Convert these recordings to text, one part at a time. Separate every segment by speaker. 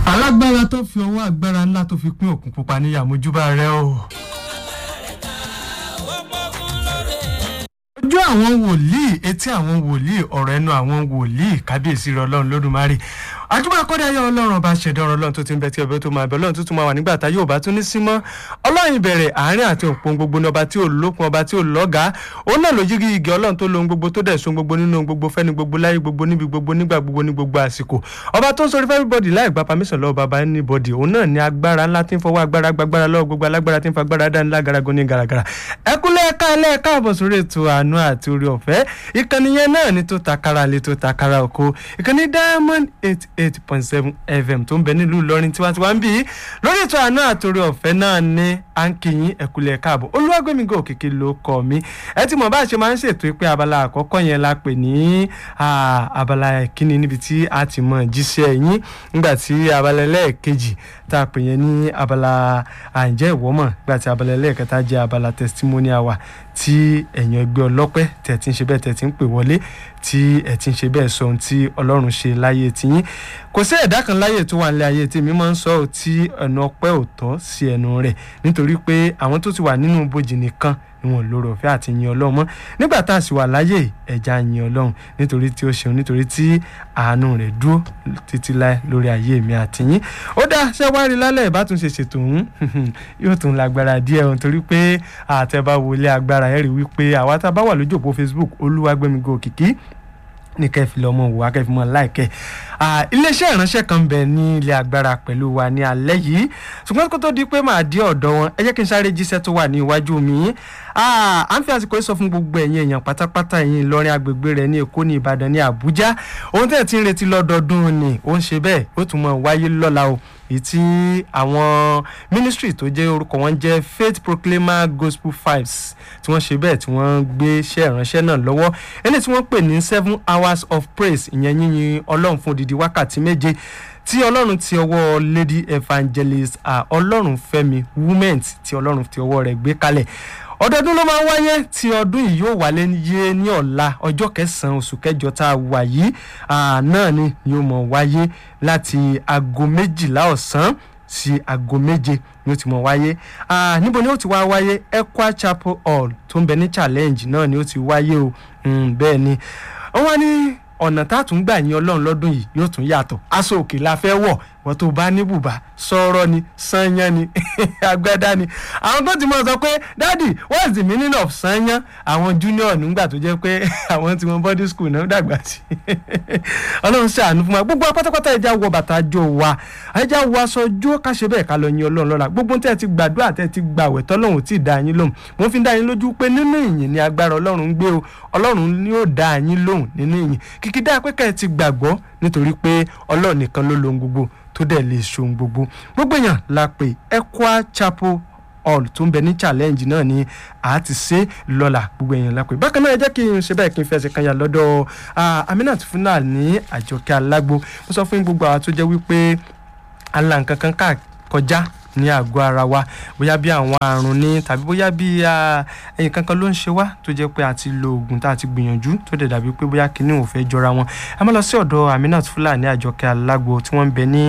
Speaker 1: alágbára tó fi ọwọ́ agbára ńlá tó fi pín òkun pupa níyà mojúbà rẹ o. ojú àwọn wòlíì etí àwọn wòlíì ọ̀rọ̀ ẹnu àwọn wòlíì kábíyèsí rẹ ọlọ́run lódùmarè àjùmọ̀ akọ́dáyọ̀ ọlọ́run ọba ṣẹ̀dá ọ̀rọ̀ ọlọ́run tó ti ń bẹ tí ọbẹ̀ tó máa bẹ ọlọ́run tó tún máa wà nígbà tá yóò bá tún ní símọ́ ọlọ́run ìbẹ̀rẹ̀ àárín àti òpin gbogbo ní ọba tí ò lókun ọba tí ò lọ́gàá òun náà ló yígi igi ọlọ́run tó lohun gbogbo tó dẹ̀ so gbogbo nínú ohun gbogbo fẹ́ni gbogbo láyé gbogbo níbi gbogbo nígbà gbogbo ní gbogbo àsìkò ọba tó ń sọrí fẹ́ everybody láì gba permission lọ́wọ́ baba anybody òun náà ní agbára ńlá tí ń fọwọ́ agbára gbàgbára lọ́wọ́ gbogbo alágbára tí ń fa agbára dání lágarago ní garagara ẹkúnlẹ̀ ẹ̀ka ẹlẹ́ẹ̀ka àbọ̀ sórí ètò àánú àti orí ọ̀fẹ́ ìkànnì yẹn náà ní tó takara lé tó takara oko ìkànnì diamond eight eight point seven fm tó ń bẹ nílùú ìlọrin tiwantiwa ń bí lórí ètò àánú àtòrí ọ̀fẹ́ náà ní à ń kí yín ẹ̀kúlẹ̀ káàbọ̀ olúwàgbẹ̀mígò òkìkí ló kọ́ mi ẹ ti mọ̀ bá a ṣe máa ń ṣètò pé abala àkọ́kọ́ yẹn la pè ní abala ìkíni níbi tí a ti mọ̀ jíṣẹ́ yín nígbà tí abala ẹlẹ́ẹ̀kejì tá a pè yẹn ní abala àǹjẹ́ ìwọ́mọ̀ nígbà tí abala ẹlẹ́ẹ̀kẹta jẹ́ abala testimonial wa tí ẹ̀yàn ẹgbẹ́ ọlọ́pẹ́ tẹ̀ tí ń ṣe bẹ́ẹ̀ tẹ̀ tí ń pè wọlé tí ẹ̀ tí ń ṣe bẹ́ẹ̀ sọ ohun tí ọlọ́run ṣe láyé tiyín kò sí ẹ̀dá kan láyé tó wà nílé ayé tí mi máa ń sọ ọ́ tí ẹnu ọpẹ́ ò tọ́ sí ẹnu rẹ̀ nítorí pé àwọn tó ti wà nínú bòjì nìkan ni wọn lórí ọ̀fẹ́ àti yin ọlọ́run mọ́ nígbà tá a sì wà láyé ẹ̀já yin ọlọ́run nítorí tí ó ṣeun nítorí tí àánú rẹ̀ dúró títí láé lórí ayé mi àti yín ó dá ṣé wá rí lálẹ́ ìbátúnṣe ṣètò òun yóò tún lágbára díẹ̀ òun torí pé àtẹ̀bá wọlé agbára ẹ̀ rí wípé àwa tá a bá wà lójú òpó Facebook olúwagbẹ́migò òkìkí ní kẹfì lọmọ wò wá kẹfì mọ láìkẹ iléeṣẹ́ ìránṣẹ́ kan bẹ̀ ní ilé agbára pẹ̀lú wa ní alẹ́ yìí ṣùgbọ́n kó tó di pé màá dé ọ̀dọ̀ wọn ẹ jẹ́ kí n sáré jíṣẹ́ tó wà ní iwájú mi à ń fi àsìkò yìí sọ fún gbogbo ẹ̀yin èèyàn pátápátá ẹ̀yin Ìlọrin agbègbè rẹ̀ ní Èkó ní Ìbàdàn ní Àbújá ohun tẹ̀ tí ń retí lọ́dọọdún ni ó ń ṣe bẹ́ẹ̀ ó tún mọ̀ wáyé lọ́la o èyí tí àwọn ministry tó jẹ́ orúkọ wọn jẹ́ Faith Proclaimer Gospel Fives tí wọ́n ṣe bẹ́ẹ̀ tí wọ́n gbé iṣẹ́ ìránṣẹ́ náà lọ́wọ́ eléyìí tí wọ́n pè ní seven hours of praise ìyẹn yíyin Ọlọ́run fún odidi wákàtí méje tí Ọlọ́run ti ọwọ́ Lady Evangelist Ọlọ́run Fẹ́mi women tí Ọlọ́run ti ọwọ́ rẹ̀ gbé kalẹ̀ ọdọọdún ló máa ń wáyé tí ọdún yìí yóò wálé yé ní ọ̀la ọjọ́ kẹsàn-án oṣù kẹjọ tá a wà yìí náà ni yóò mọ̀ wáyé láti aago méjìlá ọ̀sán sí aago méje ni ó ti mọ̀ wáyé níbo ni ó ti wá wáyé Ekwa Chapel Hall tó ń bẹ ní challenge náà ni ó ti wáyé o bẹ́ẹ̀ ni wọ́n wá ní ọ̀nà tá a tún gbà yín ọlọ́run lọ́dún yìí yóò tún yàtọ̀ aṣọ òkè la fẹ́ wọ̀ wọ́n tó bá ní bùbá sọ̀rọ̀ ni sanyán ni agbádá ni àwọn tó ti mọ̀ sọ pé dádì what's the meaning of sanyán àwọn junior nígbà tó jẹ́ pé àwọn tí wọ́n body school náà dàgbà sí ọlọ́run ṣàánú fún wa gbogbo pátápátá ẹja wọ bàtà jọ wa ẹja wọ aṣọ jó ká ṣe bẹ́ẹ̀ ká lọ yin ọlọ́run lọ́la gbogbo tẹ́ ẹ ti gbàdúrà tẹ́ ẹ ti gbàwẹ̀ tọ́lọ́run tí ì dá yín lóhùn mo fi ń dá yín lójú pé nínú ìyìn ni agbára ọlọ́run ń gbé o ọlọ́run ni ó dá yín lóhùn nínú ìyìn kìkì dá pé ká ẹ ti gbàgbọ́ nítorí pé ọlọ́run nìkan ló lohun gbogbo tó dẹ̀ lè ṣohun gbogbo gbogbo èèyàn la pè Ekwa Chapel hall tó ń bẹ ní challenge náà ni a ti ṣe lọ́la gbogbo èèyàn la pè bákan náà ẹ jẹ́ kí n ṣe bẹ́ẹ̀ kí n fẹsẹ̀ kan yà lọ́dọ̀ Aminat Fúnà ní Àjọkẹ́ Alágbo mo sọ fún gbogbo àwọn tó jẹ́ wípé ala nǹkan kan ká kọjá ní àgọ́ ara wa bóyá bí àwọn àrùn ní tàbí bóyá bí ẹyin kankan ló ń ṣe wá tó jẹ́ pé a ti lo oògùn tá a ti gbìyànjú tó dẹ̀ dàbí pé bóyá kinní ò fẹ́ jọra wọn ẹ má lọ sí ọ̀dọ̀ Aminat Fúlàní Àjọkẹ́ Alágbo tí wọ́n ń bẹ ní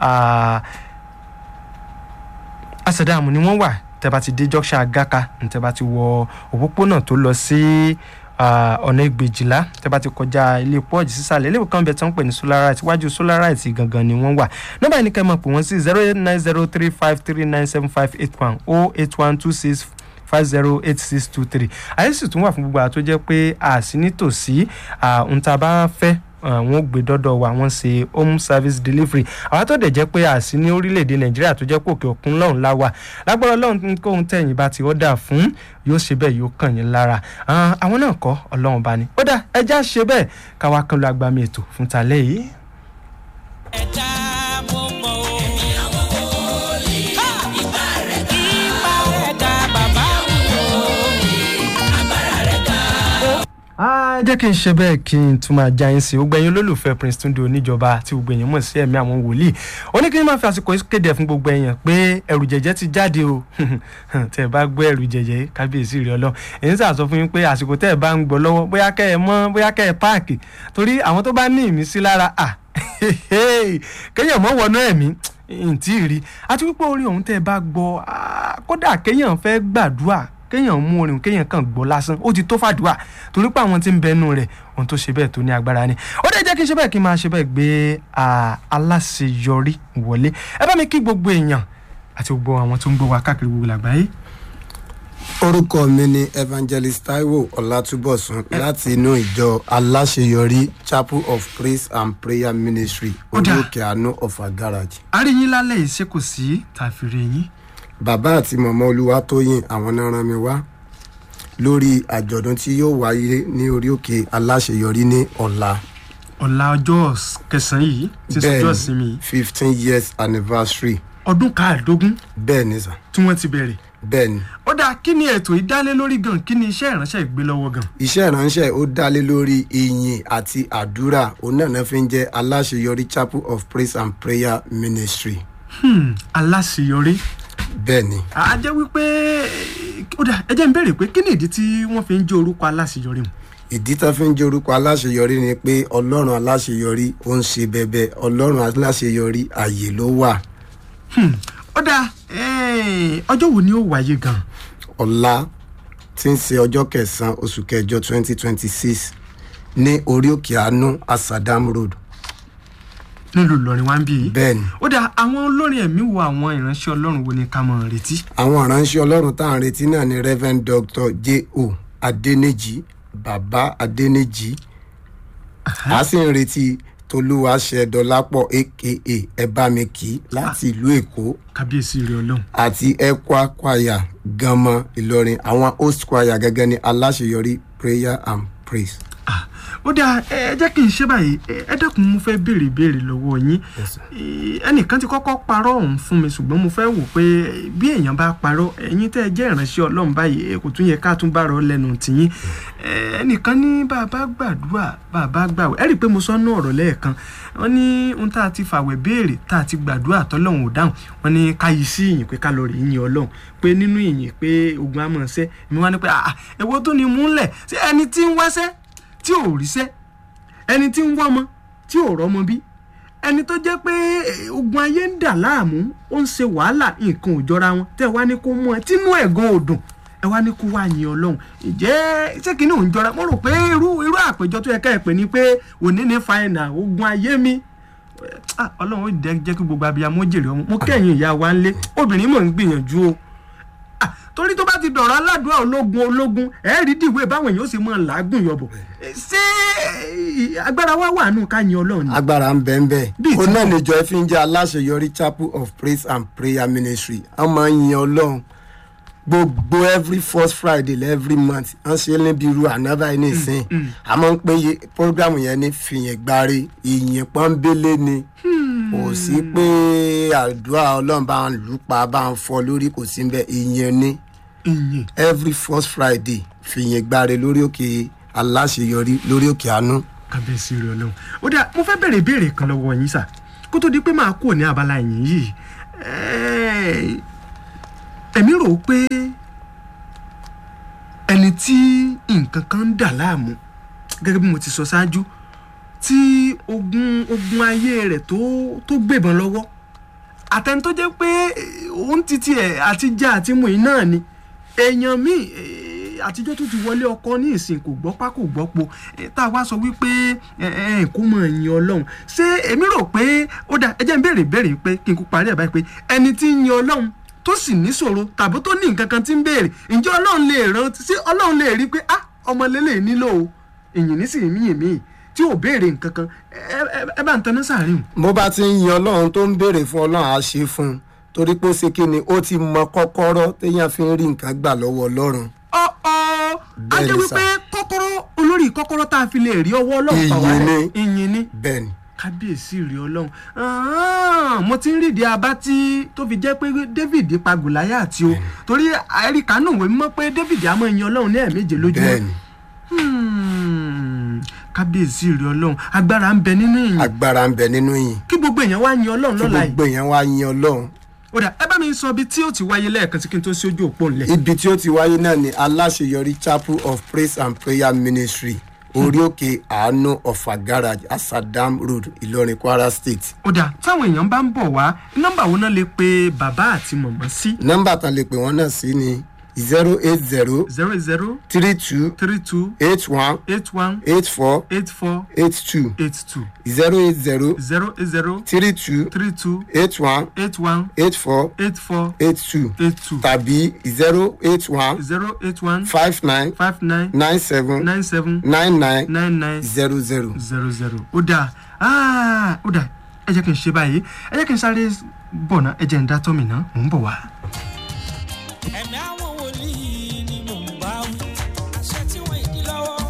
Speaker 1: Asadamu ni wọ́n wà tẹ́ bá ti dé junction Agaka tẹ́ bá ti wọ òpópónà tó lọ sí ọ̀nà ìgbèjìlá tẹ́ bá ti kọjá ilé pọ́ọ̀jì sísàlẹ̀ ilé ìkan bẹ̀ tí wọ́n pè ní solarite iwájú solarite gangan ni wọ́n wà nọ́mbà yìí ní kẹ́ ẹ máa pè wọ́n sí zero eight nine zero three five three nine seven five eight one oh eight one two six five zero eight six two three àyè sì tún wà fún gbogbo àwọn tó jẹ́ pé àsí nítòsí ohun tá a bá fẹ́ wọ́n gbé dọ́dọ̀ wa wọ́n ṣe home service delivery àwọn tó dẹ̀ jẹ́ pé àsí ní orílẹ̀-èdè nàìjíríà tó jẹ́ pé òkè òkun lọ́hùn láwà lágbára ọlọ́run kóhun tẹ̀yìn bá ti ọ̀dà fún yóò ṣe bẹ́ẹ̀ yóò kàn yín lára àwọn náà kọ́ ọlọ́run bá ní ó dà ẹja ṣe bẹ́ẹ̀ káwa kan lọ agbami ètò fún talẹ́ yìí.
Speaker 2: ẹ̀dá mo mọ̀ o.
Speaker 1: ẹ jẹ́ kí n ṣe bẹ́ẹ̀ kí n tún máa já yín sí i gbogbo ẹ̀yin olólùfẹ́ Prince Tunde oníjọba tí gbogbo èèyàn mọ̀ sí ẹ̀mí àwọn wòlíì ó ní kí n máa fi àsìkò yìí kéde fún gbogbo èèyàn pé ẹ̀rù jẹ̀jẹ̀ ti jáde o tẹ́ ẹ bá gbọ́ ẹ̀rù jẹ̀jẹ̀ kábíyèsí rẹ̀ ọlọ́ èyí sà sọ fún yín pé àsìkò tẹ́ ẹ bá ń gbọ́ lọ́wọ́ bóyá kẹ́ ẹ mọ́ bóyá kẹ́ ẹ páàkì torí àwọn tó bá ní ìmísí lára à kéèyàn mọ́ wọnú ẹ̀mí ntí rí àti wípé orin ọ̀hún tẹ́ ẹ bá gbọ́ kódà kéèyàn fẹ́ gbàdúrà kéèyàn mú orin kéèyàn kàn gbọ́ lásán ó ti tó fàdúrà torí pé àwọn tí ń bẹnu rẹ̀ ohun tó ṣe bẹ́ẹ̀ tó ní agbára ni ó dẹ̀ jẹ́ kí n ṣe bẹ́ẹ̀ kí n máa ṣe bẹ́ẹ̀ gbé aláṣeyọrí wọlé ẹ bá mi kí gbogbo èèyàn àti gbogbo àwọn tó ń gbọ́ wa káàkiri gbogbo àgbáyé.
Speaker 3: orúkọ mi ni evangelist taiwo ọlátúbọ̀sún láti inú ìjọ aláṣeyọrí chapel of praise and prayer ministry
Speaker 1: Ó dáa.
Speaker 3: olókè àánú ọ̀fà garage.
Speaker 1: a rí yín lálẹ́ yìí ṣé kò sí tàfírè yín.
Speaker 3: bàbá àti mọ̀mọ́ olúwatóyìn àwọn náà rán mi wá lórí àjọ̀dún tí yóò wáyé ní orí òkè aláṣeyọrí ní ọ̀la
Speaker 1: ọ̀la ọjọ́ kẹsàn-án yìí ti sọjọ́ ìsinmi yìí
Speaker 3: fifteen years anniversary
Speaker 1: ọdún káàdógún
Speaker 3: bẹ́ẹ̀ ni sà
Speaker 1: tí wọ́n ti bẹ̀rẹ̀
Speaker 3: bẹ́ẹ̀ ni
Speaker 1: ó dáa kí ni ètò ìdálé lórí gan kí ni iṣẹ́ ìránṣẹ́ ìgbé lọ́wọ́ gan.
Speaker 3: iṣẹ́ ìránṣẹ́ ó dálé lórí ìyìn àti àdúrà òun náà náà fi ń jẹ́ aláṣeyọrí chapel of praise and prayer ministry
Speaker 1: Hmm, aláṣeyọrí
Speaker 3: bẹ́ẹ̀ ni
Speaker 1: a jẹ́ wípé ó dáa ẹ jẹ́ ń béèrè pé kí ni ìdí tí wọ́n fi ń jẹ́ orúkọ aláṣeyọrí mu.
Speaker 3: ìdí tó fi ń jẹ́ orúkọ aláṣeyọrí ni pé ọlọ́run aláṣeyọrí ó ń ṣe bẹbẹ ọlọ́run aláṣeyọrí ààyè ló wà
Speaker 1: Hmm, ó dáa eh, ọjọ́ wo ni ó wáyé gan.
Speaker 3: ọ̀la tí ń ṣe ọjọ́ kẹsàn-án oṣù kẹjọ twenty twenty six ní orí òkè àánú asadam road nílùú
Speaker 1: nílùú Ìlọrin wá ń bí yìí.
Speaker 3: bẹ́ẹ̀ ni
Speaker 1: ó dáa àwọn olórin ẹ̀mí wo àwọn ìránṣẹ́ ọlọ́run wo ni ká mọ̀ retí.
Speaker 3: àwọn ìránṣẹ́ ọlọ́run tá à ń retí náà ni reverend dr j.o. adẹnìjì bàbá adẹnìjì a sì ń retí tolúwaṣẹdọlápọ̀ aka ẹbámikì láti ìlú èkó
Speaker 1: kábíyèsí rẹ ọlọ́run.
Speaker 3: àti ekwa choir ganmọ ìlọrin àwọn host choir gẹ́gẹ́ ní aláṣeyọrí prayer and praise.
Speaker 1: Ah, ó dáa ẹ ẹ jẹ́ kí n ṣe báyìí ẹ ẹ dákun mo fẹ́ béèrè ìbéèrè lọ́wọ́ yín Eh, ẹnìkan ti kọ́kọ́ parọ́ ọ̀hún fún mi ṣùgbọ́n mo fẹ́ wò pé bí èèyàn bá parọ́ ẹ̀yin tẹ́ ẹ jẹ́ ìránṣẹ́ ọlọ́run báyìí ẹ kò tún yẹ ká tún bá rọ lẹ́nu tìyín Eh, ẹnìkan ní bàbá gbàdúrà bàbá gbàwẹ̀ ẹ rí i pé mo sọ ọ́nà ọ̀rọ̀ lẹ́ẹ̀kan wọ́n ní ohun tá a ti fàwẹ̀ béèrè tá a ti gbàdúrà tọ́lọ́run ò dáhùn wọ́n ní ká yí sí ìyìn pé ká lọ rí ìyìn ọlọ́run pé nínú ìyìn pé ogun á mọ̀ ṣẹ́ mi wá ní pé àà èwo tó ni múlẹ̀ ṣé ẹni tí ń wáṣẹ́ tí ò ríṣẹ́ ẹni tí ń wọ́mọ tí ò rọ́mọ bí ẹni tó jẹ́ pé eh, ogun ayé ń dà láàmú ó ń ṣe wàhálà nǹkan ò jọra wọn tẹ́ ẹ wá ní kó mú ẹ tínú ẹ̀ gan ò dùn ẹ wá ní kó wá yin ọlọ́run ìjẹ́ ṣé kìíní ò ń jọra mo rò pé irú irú àpéjọ tó yẹ ká ẹ pè ní pé òní ní fàìnà ogun ayé mi Ah, ọlọ́run ó jẹ́ jẹ́ kí gbogbo abiyamọ jèrè ọmọ mo kẹ́yìn ìyá wa ńlé obìnrin mọ̀ ń gbìyànjú o Ah, torí tó bá ti dọ̀rọ̀ aládùúgbò ológun ológun ẹ̀ rí dìwé báwọn èèyàn ó sì mọ̀ làágùn yọ̀bọ̀ ṣé eh, agbára wa wà nù ká yin ọlọ́run ni.
Speaker 3: agbára ń bẹ́ẹ̀ bẹ́ẹ̀
Speaker 1: Bíi
Speaker 3: ó
Speaker 1: ti
Speaker 3: náà
Speaker 1: bọ̀.
Speaker 3: níjọ ẹ fi ń jẹ́ aláṣeyọrí chapel of praise and prayer ministry wọ́n máa ń yin ọlọ́run gbogbo every first friday every month wọ́n ṣe é níbi irú ànábà yìí nìsín a máa ń pè é program yẹn ní fìyìn gbáre ìyìn pọ́nbélé ni kò sí pé àdúrà ọlọ́run bá ń lù pa bá ń fọ lórí kò sí bẹ́ẹ̀ ìyìn ni
Speaker 1: ìyìn
Speaker 3: every first friday fìyìn gbáre lórí òkè aláṣeyọrí lórí òkè àánú.
Speaker 1: kábíyèsí rẹ ọlọ́run ó dà mo fẹ́ bẹ̀rẹ̀ ìbéèrè kan lọ́wọ́ yín sà kó tó di pé máa kúrò ní abala ìyìn yìí Eh, èmi rò ó pé ẹni tí nǹkan kan ń dà láàmú gẹ́gẹ́ bí mo ti sọ ṣáájú tí ogun ogun ayé rẹ̀ tó tó gbébọn lọ́wọ́ àtẹni tó jẹ́ pé eh, òun ti tiẹ̀ àti já àti mú iná ni èèyàn míì eh, àtijọ́ tó ti wọlé ọkọ ní ìsìn kò gbọ́pá kò gbọ́po eh, tá a wá sọ wípé ẹ ẹ kó mọ̀ yin ọlọ́run ṣé èmi rò pé ó dà ẹ jẹ́ n béèrè béèrè pé kí n kú parí ẹ̀ báyìí pé ẹni tí ń yin ọlọ́run tó sì níṣòro tàbí tó ní nǹkan kan tí ń béèrè ǹjẹ́ ọlọ́run lè ràn sí ọlọ́run lè rí pé ah ọmọ lélẹ̀ nílò o èyìn nísìnyí míyìn míyìn tí ò béèrè nǹkan kan ẹ ẹ- ẹ bá ń taná sáàrin o.
Speaker 3: bó bá ti ń yin ọlọ́run tó ń béèrè fún ọlọ́run á ṣe fún un torí pé ó ṣe kí ni ó ti mọ kọ́kọ́rọ́ téèyàn fi ń rí nǹkan gbà lọ́wọ́ ọlọ́run
Speaker 1: ọ ọ a
Speaker 3: Bẹ́ẹ̀ni
Speaker 1: jẹ́ wípé kọ́kọ́rọ́ olórí kọ́kọ́rọ́ tá a fi lè rí ọwọ́ ọlọ́run pa wá
Speaker 3: Ìyìn
Speaker 1: rẹ̀.
Speaker 3: ni.
Speaker 1: ìyìn ni
Speaker 3: bẹ́ẹ̀ ni
Speaker 1: kábíyèsí rí ọlọ́run Ah, mo ti ń rídìí abá tí tó fi jẹ́ pé david pa gòláyàtì o torí àríkà náà wèé mọ̀ pé david á máa yin ọlọ́run ní ẹ̀ẹ̀méje lójúmọ́
Speaker 3: bẹ́ẹ̀ ni
Speaker 1: Hmm. kábíyèsí rẹ ọlọ́run agbára ń bẹ nínú ìyìn
Speaker 3: agbára ń bẹ nínú yìí
Speaker 1: kí gbogbo èèyàn wá yin ọlọ́run
Speaker 3: kí
Speaker 1: lọ́la yìí
Speaker 3: gbogbo èèyàn wá yin ọlọ́run
Speaker 1: ó dà ẹ bá mi sọ ibi tí ó ti wáyé lẹ́ẹ̀kan sí kí n tó sí ojú òpó ńlẹ̀.
Speaker 3: ibi tí ó ti wáyé náà ni aláṣeyọrí chapel of praise and prayer ministry orí òkè àánú ọ̀fà garage asadam road ìlọrin kwara state
Speaker 1: ó dà táwọn èèyàn bá ń bọ̀ wá nọ́mbà wo náà lè pe bàbá àti mọ̀mọ́ sí
Speaker 3: nọ́mbà tán lè pè wọ́n náà sí ni zero eight zero
Speaker 1: zero zero
Speaker 3: three two
Speaker 1: three two
Speaker 3: eight one
Speaker 1: eight one
Speaker 3: eight four
Speaker 1: eight four
Speaker 3: eight two
Speaker 1: eight two
Speaker 3: zero eight zero
Speaker 1: zero eight zero
Speaker 3: three two
Speaker 1: three two
Speaker 3: eight one
Speaker 1: eight one
Speaker 3: eight four
Speaker 1: eight four
Speaker 3: eight two
Speaker 1: eight two
Speaker 3: tàbí zero eight one
Speaker 1: zero eight one
Speaker 3: five nine
Speaker 1: five nine
Speaker 3: nine seven
Speaker 1: nine seven
Speaker 3: nine nine
Speaker 1: nine nine
Speaker 3: zero zero.
Speaker 1: zero zero ó dà ah, ó dà ẹ jẹ́ kí n ṣe báyìí ẹ jẹ́ kí n sáré bọ̀ ná ẹ jẹ́ n dá tọ́ mi ná mò ń bọ̀ wá.
Speaker 2: ẹ̀mí àwọn wòlíì ni mò ń bá wí. àṣẹ tí wọ́n ìdí lọ́wọ́.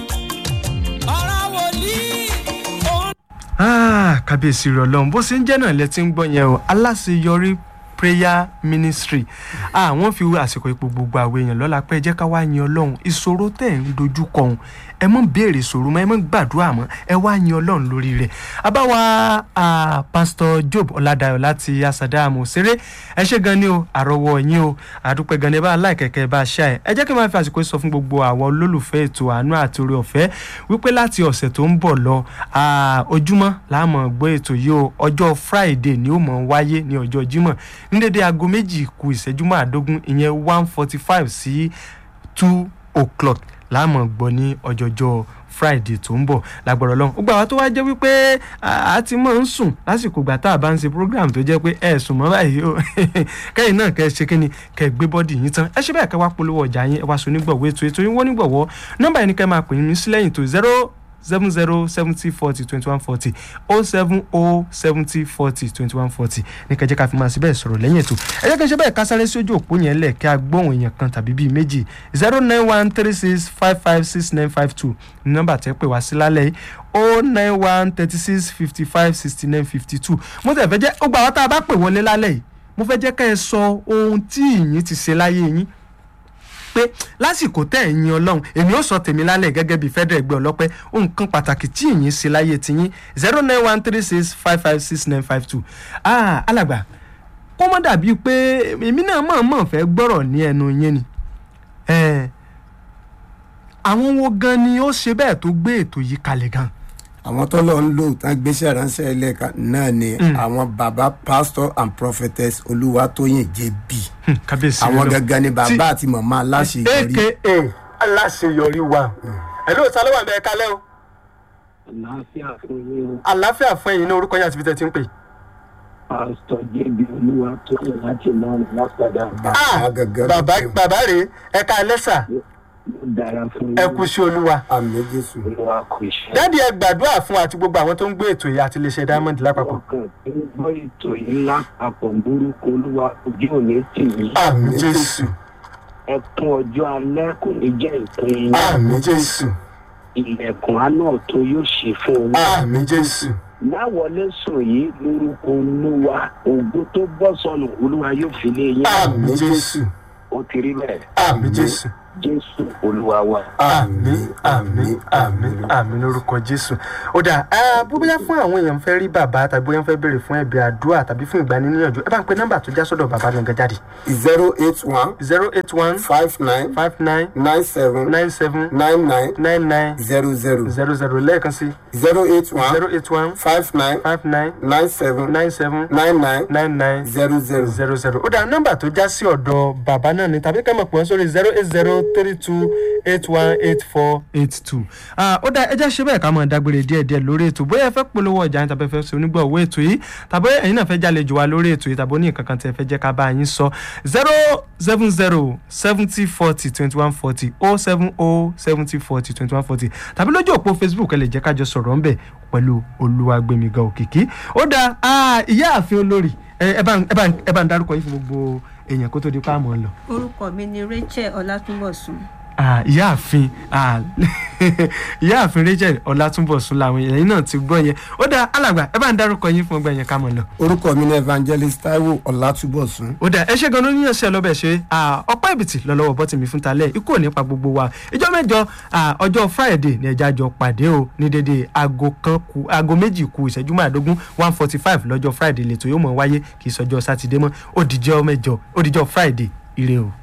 Speaker 2: ọ̀rọ̀ wòlíì òun
Speaker 1: Ah, kábíyèsí rẹ ọlọrun bó ṣe ń jẹ́ náà lẹ ti ń gbọ́ yẹn o aláṣeyọrí prayer ministry àwọn fi àsìkò ipò gbogbo àwọn èèyàn lọ́la pé ẹ jẹ́ ká wá yin ọlọ́run ìṣòro tẹ̀ ń dojú kọ òun ẹ mọ̀ béèrè ìṣòro mọ́ ẹ mọ̀ gbàdúrà mọ́ ẹ wá yin ọlọ́run lórí rẹ̀ abáwa ah, pastor job ọ̀làdàyọ̀ láti asada àmọ̀ṣeré ẹ ṣe gan ni o àrọwọ yín o àdúpẹ́ gan ni ẹ bá láìkẹ̀kẹ́ ẹ bá ṣá ẹ ẹ jẹ́ kí n máa fi àsìkò yìí sọ fún gbogbo àwọn olólùfẹ́ ètò àánú àti oore ọ̀fẹ́ wípé láti ọ̀sẹ̀ tó ń bọ̀ lọ ah, ojúmọ́ láàmú gbọ́ ètò yìí o ọjọ́ friday ni ó mọ̀ wáyé ní ọjọ́ jímọ̀ ní dédé aago méjì ku ìṣẹ́jú márùndógún ìyẹn one forty five sí two o'clock láàmú gbọ́ ní ọjọ́jọ́ friday tó ń bọ̀ lágbọ̀rọ̀ lọ́hùn. gbogbo àwọn tó wá jẹ́ wípé a ti máa ń sùn lásìkò ìgbà tá a bá ń ṣe program tó jẹ́ pé ẹ sùn mọ́ báyìí o kẹ́yìn náà kẹ́ ẹ ṣe kíni kẹ́ ẹ gbé bọ́dì yín tán ẹ ṣe bẹ́ẹ̀ kẹ́ wá polówó ọjà yín ẹ wá so nígbọ̀wọ́ ètò ètò yín wọ́n nígbọ̀wọ́ nọ́mbà yẹn ni kẹ́ máa pè mí sílẹ̀yìn tó zero seven zero seventy forty twenty one forty oh seven oh seventy forty twenty one forty ní kẹjẹ ká fi máa ṣe bẹ́ẹ̀ sọ̀rọ̀ lẹ́yìn ètò ẹ jẹ́ kí n ṣe bẹ́ẹ̀ ká sáré sí ojú òpó yẹn lẹ̀ kí a gbóhùn èèyàn kan tàbí bíi méjì zero nine one three six five five six nine five two ní nọ́mbà tẹ́ pè wá sí lálẹ́ yìí oh nine one thirty six fifty five sixty nine fifty two mo tẹ̀ fẹ́ jẹ́ ó gba àwọn tá a bá pè wọlé lálẹ́ yìí mo fẹ́ jẹ́ ká ẹ sọ ohun tí ìyín ti ṣe láyé yín pé lásìkò tẹ́ ẹ̀ yin ọlọ́run èmi ó sọ tèmi lálẹ́ gẹ́gẹ́ bíi fẹ́dẹ̀ ẹgbẹ́ ọlọ́pẹ́ nǹkan pàtàkì tí ìyìn ṣe láyé tiyín zero nine one three six five five six nine five two ah alàgbà kó mọ́ dàbí pé èmi náà mọ̀ọ́mọ̀ fẹ́ gbọ́rọ̀ ní ẹnu yín ni Eh, àwọn wo gan ni ó ṣe bẹ́ẹ̀ tó gbé ètò yìí kalẹ̀ gan
Speaker 3: àwọn tó lọ ń lò tán gbéṣẹ́ ránṣẹ́ ẹlẹ́ka náà ni àwọn baba pastor and prophetess olúwatóyìn jb
Speaker 1: Hmm, kábíyèsí
Speaker 3: àwọn
Speaker 1: Ọlọ́run.
Speaker 3: gangan ni bàbá
Speaker 1: Tí-
Speaker 3: àti màmá aláṣeyọrí
Speaker 1: aka aláṣeyọrí wa ẹ ló sálẹ̀ wà bẹ́ẹ̀ kalẹ́ o
Speaker 4: àlàáfíà fún yín o
Speaker 1: àlàáfíà fún ẹ̀yin ní orúkọ yín àti ibi tẹ́ ti ń pè é.
Speaker 4: pásítọ̀ jẹ́bi olúwa tó yẹ láti lọ́rùn lápàdà
Speaker 3: bàbá gangan
Speaker 1: bàbá bàbá rèé ẹ̀ka ẹlẹ́sà
Speaker 4: yóò dára fún yín
Speaker 1: ẹ kú sí olúwa.
Speaker 3: àmì jésù
Speaker 4: olúwa kò ṣe.
Speaker 1: dáàdi ẹ gbàdúrà fún àti gbogbo àwọn tó ń gbé ètò yìí àti iléeṣẹ́ diamond lápapọ̀.
Speaker 4: ọkàn tó ń gbọ́ ètò yìí lápapọ̀ burúkú olúwa ojú òní tì yín
Speaker 1: àmì jésù
Speaker 4: ẹkún ọjọ́ alẹ́ kò ní jẹ́ ìpín yín
Speaker 1: àmì jésù
Speaker 4: ilẹ̀kùn àánú tó yóò ṣe fún yín.
Speaker 1: àmì jésù
Speaker 4: láwọlé sùn yìí lórúkọ olúwa ògo tó bọ́ sọnù olúwa yóò fi lé yín.
Speaker 1: àmì jésù
Speaker 4: ó ti rí bẹ́ẹ̀
Speaker 1: àmì jésù
Speaker 4: jésù olúwa wa.
Speaker 1: àmì àmì àmì àmì lórúkọ jésù. ó dà á bó bóyá fún àwọn èèyàn fẹ́ rí bàbá tàbí bóyá fẹ́ béèrè fún ẹ̀bẹ̀ àdúrà tàbí fún ìgbaniníyànjú ẹ bá ń pe nọ́mbà tó já sọ́dọ̀ bàbá gangan jáde
Speaker 3: zero eight one
Speaker 1: zero eight one
Speaker 3: five nine
Speaker 1: five nine
Speaker 3: nine seven
Speaker 1: nine seven
Speaker 3: nine nine
Speaker 1: nine nine
Speaker 3: zero zero
Speaker 1: zero zero lẹ́ẹ̀kan sí
Speaker 3: zero eight one
Speaker 1: zero eight one
Speaker 3: five nine
Speaker 1: five nine
Speaker 3: nine seven
Speaker 1: nine seven
Speaker 3: nine nine
Speaker 1: nine nine
Speaker 3: zero zero.
Speaker 1: zero zero ó dá nọ́mbà tó já sí ọ̀dọ̀ bàbá náà ni tàbí ká mọ̀ pé wọ́n sórí zero eight zero three two eight one eight four eight two. ó dá ẹjẹ́ ṣe bẹ́ẹ̀ ká mọ̀ dágbére díẹ̀díẹ̀ lórí ètò bóyá ẹ fẹ́ polówó ọjà yín tàbí ẹ fẹ́ ṣe onígbọ̀wọ́ ètò yìí tàbí ẹ̀yin náà fẹ́ jàlejò wa lórí ètò yìí tàbí oní nǹkan kan tí ẹ fẹ́ jẹ́ ká bá yín sọ zero seven zero seventy forty twenty one forty oh seven oh seventy forty twenty one forty tàbí lójú òpó facebook ẹ lè jẹ́ kájọ sọ̀rọ̀ ńbẹ̀ pẹ̀lú olúwàgbẹ̀míga òkìkí ó dá ìyá àfin olórí ẹ ẹ bá ń- ẹ bá ń- ẹ bá ń dárúkọ yín fún gbogbo èèyàn kó tó di pa àmọ́ lọ.
Speaker 5: orúkọ mi ni rachel ọlátúnbọ̀sùn
Speaker 1: Ah, ìyáàfin ah, ìyáàfin rachel ọlátúnbọ̀sún làwọn èèyàn náà ti gbọ́ yẹn ó dáa alàgbà ẹ bá ń dárúkọ yín fún ọgbà yẹn ká mọ̀ lọ.
Speaker 3: orúkọ mi ní evangelist taiwo ọlátúbọ̀sún
Speaker 1: ó dáa ẹ ṣe gan-an ní ọ̀sẹ̀ lọ́bẹ̀ ṣe ah, ọ̀pá ìbìtì lọ́lọ́wọ́ bọ́tì mi fún talẹ̀ ikú ò ní pa gbogbo wa ìjọ mẹ́jọ ah, ọjọ́ friday ní ẹja jọ pàdé o ní dédé aago kan ku aago méjì ku ìṣẹ́jú márùndógún one forty five lọ́jọ́ friday lẹ́tọ̀ yóò mọ̀ wáyé kì í sọjọ́ sátidé mọ́ ó dìjọ́ mẹ́jọ ó dìjọ́ friday ire o.